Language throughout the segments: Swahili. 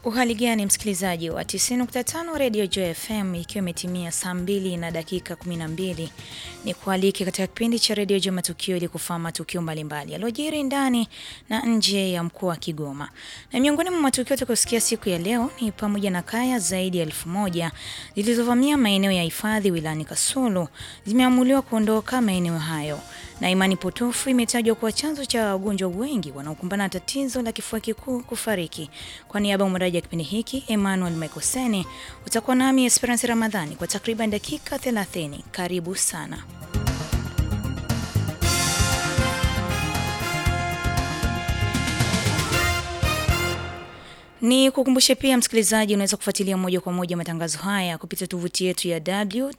Uhali gani msikilizaji wa 90.5 Radio Joy FM, ikiwa imetimia saa mbili na dakika 12, ni kualike katika kipindi cha Radio Joy Matukio ili kufahamu matukio mbalimbali yaliyojiri ndani na nje ya mkoa wa Kigoma. Na miongoni mwa matukio tutakayosikia siku ya leo ni pamoja na kaya zaidi ya elfu moja zilizovamia maeneo ya hifadhi wilayani Kasulu zimeamuliwa kuondoka maeneo hayo, na imani potofu imetajwa kuwa chanzo cha wagonjwa wengi wanaokumbana na tatizo la kifua kikuu kufariki. Kwa niaba ya mwondaji wa kipindi hiki Emmanuel Michael utakuwa nami Esperance Ramadhani kwa takriban dakika 30. Karibu sana. Ni kukumbushe pia msikilizaji, unaweza kufuatilia moja kwa moja matangazo haya kupitia tovuti yetu ya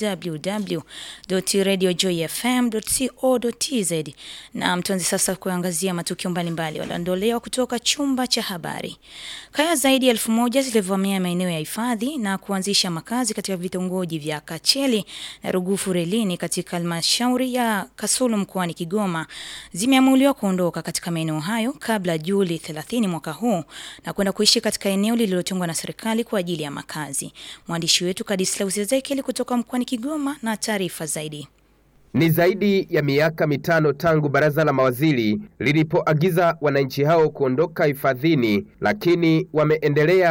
www.radiojoyfm.co.tz. Na mtuanze sasa kuangazia matukio mbalimbali waliondolewa kutoka chumba cha habari. Kaya zaidi ya elfu moja zilivamia maeneo ya hifadhi na kuanzisha makazi katika vitongoji vya Kacheli na Rugufu Relini katika halmashauri ya Kasulu mkoani Kigoma zimeamuliwa kuondoka katika maeneo hayo kabla Juli 30 mwaka huu na kwenda kuishi katika eneo lililotengwa na serikali kwa ajili ya makazi. Mwandishi wetu Kadislaus Ezekiel kutoka mkoani Kigoma na taarifa zaidi. Ni zaidi ya miaka mitano tangu baraza la mawaziri lilipoagiza wananchi hao kuondoka hifadhini, lakini wameendelea